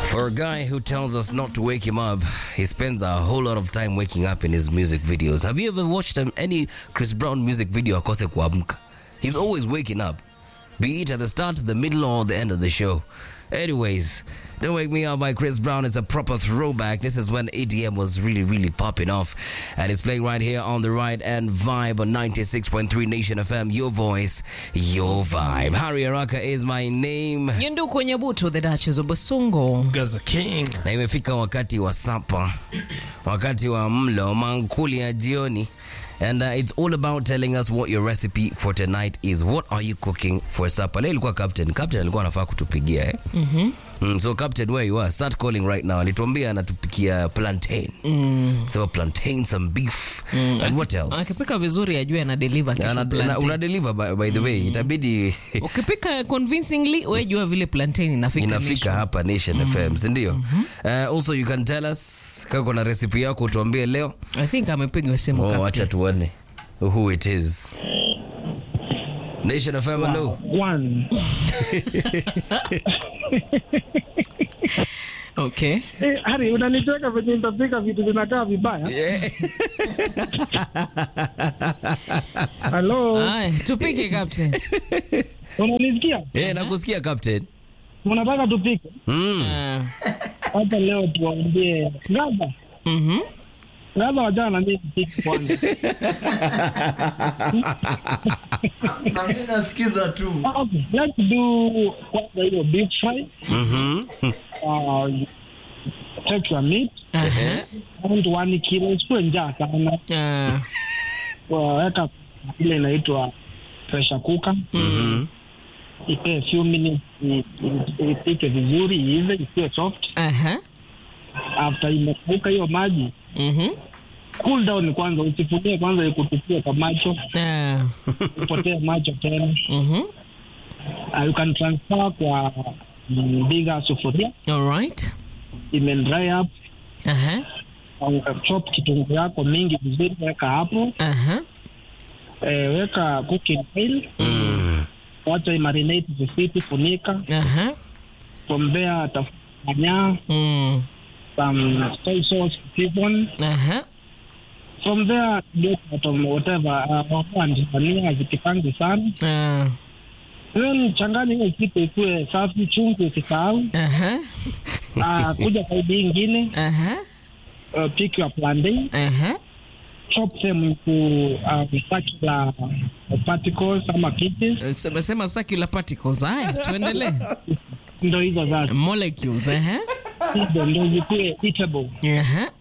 For a guy who tells us not to wake him up, he spends a whole lot of time waking up in his music videos. Have you ever watched um, any Chris Brown music video akose kuamka? He's always waking up, be it at the start, the middle, or the end of the show. Anyways, Don't Wake Me Up by Chris Brown is a proper throwback. This is when ADM was really, really popping off. And it's playing right here on the right and vibe on 96.3 Nation FM. Your voice, your vibe. Harry Araka is my name. Nyundu kwenye butu the Duchess of Basungo. Gaza King. na imefika wakati wa sapa, wakati wa mlo mankuli ya jioni. And uh, it's all about telling us what your recipe for tonight is. What are you cooking for supper? Leo ilikuwa captain. Captain alikuwa anafaa kutupigia eh? mm-hmm. Mm, so captain where you are, start calling right now. Alituambia anatupikia plantain. Mm. So plantain, some beef. Mm. And what else? Akipika vizuri ajue ana deliver kesho Ana, una, plantain. una deliver by, by the way. Itabidi Ukipika convincingly we jua vile plantain inafika. inafika nisho. hapa Nation FM, si ndio? Uh, also you can tell us kama kuna recipe yako utuambie leo. I think amepigwa simu Oh, captain. acha tuone who it is. Nation FM, hello. One. Okay. Eh, Hari, unanicheka venye nitapika vitu vinakaa vibaya. Yeah. Halo, Aya, tupike captain. unanisikia? Yeah, nakusikia captain. Unataka tupike? Mm. Ah. Hata leo tuwaambie Gaza. Mhm. Gaza wajana na mimi tupike kwanza. Na mimi nasikiza tu. Okay, let's do kwanza hiyo beef fry. Mhm. Uh, take your meat. Aha. And one kilo. Isikuwe njaa sana. Ah. Weka ile inaitwa pressure cooker. Mhm. Ipe few minutes i- i- ipike vizuri iive isiwe soft. Aha. After imekuka hiyo maji Mhm. cool down kwanza, usifunie kwanza ikutupie kwa macho, Ah. upotee macho tena. Mhm. Uh, you can transfer kwa mm, bigger sufuria, All right. ime dry up. Aha. Uh, chop kitunguu yako mingi vizuri, weka hapo. Aha. Eh, weka cooking oil, Mm. wacha imarinate vizuri, funika. Aha. From there tafuta nyanya, Mm. some soy sauce, season. Aha. From there get some whatever uh, ndania zikipangi sana Ah. then changanya hiyo kitu ikuwe safi, chungu usisahau. Aha. Ah, kuja saidi hii ingine Aha. uh, pick your plantain Aha. chop them into uh, circular particles ama pieces Sema circular particles. Haya, tuendelee. ndo hizo sasa Molecules. Aha. hizo ndo zikuwe eatable Aha.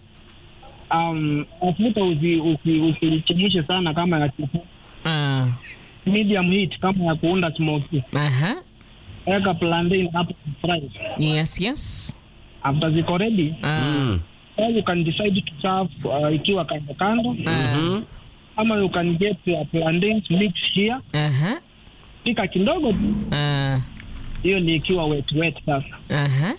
um, mafuta usi- usi- usichemshe sana kama ya chipu Ah. medium heat kama ya kuunda smoky Aha. weka plantain hapo fry Yes, yes. after ziko ready Ah. Mm. or you can decide to serve uh, ikiwa kando kando Ah. ama you can get your plantains mix here Aha. pika kidogo tu Ah. hiyo ni ikiwa wet wet sasa Aha.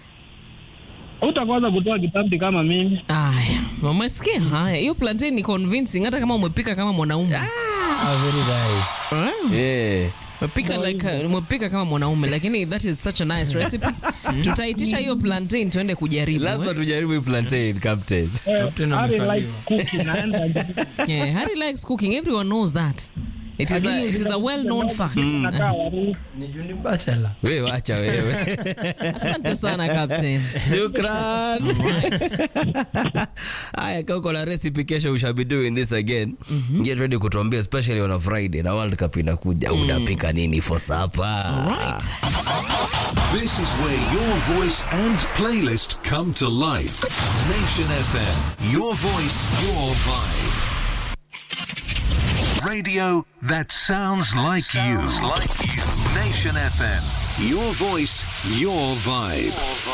utakoza kutoa kitambi kama mimi Aya, umesikia? Haya, hiyo plantain ni convincing hata kama umepika kama mwanaume. Ah, very nice. Ah. Yeah. Umepika like uh, umepika kama mwanaume lakini that is such a nice recipe. Tutaitisha hiyo plantain tuende kujaribu. Lazima eh? tujaribu hii plantain, captain. Eh, Captain Harry amekaliwa. like cooking naenda Yeah, Harry likes cooking. Everyone knows that. It is a, it is a well-known fact. Nakaa waru. Ni Juni Bachelor. Wewe wacha wewe. Asante sana Captain. Shukran. Right. Haya, kama uko na recipe kesho we shall be doing this again. Get ready kutuambia especially on a Friday na World Cup inakuja. Unapika nini for supper? Right. This is where your voice and playlist come to life. Nation FM, your voice, your vibe. Radio that sounds like you. like you. Nation FM, your voice, your vibe.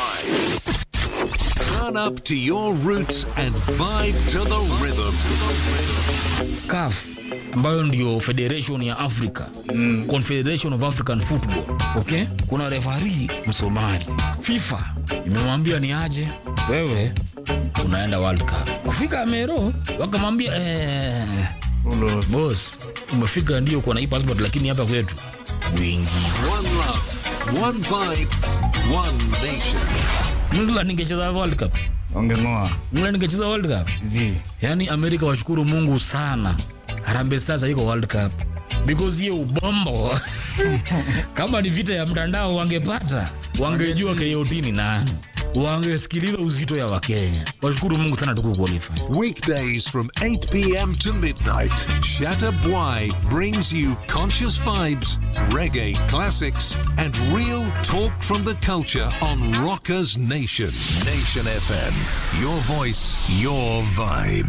Turn up to your roots and vibe to the rhythm. CAF ambayo ndio federation ya Africa mm. Confederation of African Football okay? Kuna refari Msomali, FIFA imemwambia ni aje, wewe unaenda World Cup. Kufika Amero wakamwambia eh, boss umefika ndio kwa na hii passport, lakini hapa kwetu wingi One love, one vibe, one nation. England ingecheza World Cup. Wangeng'oa. England ingecheza World Cup. Zi. Yaani Amerika washukuru Mungu sana. Harambee Stars haiko World Cup. Because hiyo ubombo. Kama ni vita ya mtandao wangepata, wangejua KOT ni nani. Wangesikiliza uzito ya Wakenya. Washukuru Mungu sana tuku qualify. Weekdays from 8 p.m. to midnight, Shatta Bwai brings you conscious vibes, reggae classics, and real talk from the culture on Rockers Nation. Nation FM. Your voice, your vibe.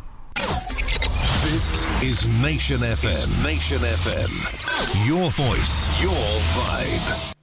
This is Nation FM. Nation FM. Your voice, your vibe.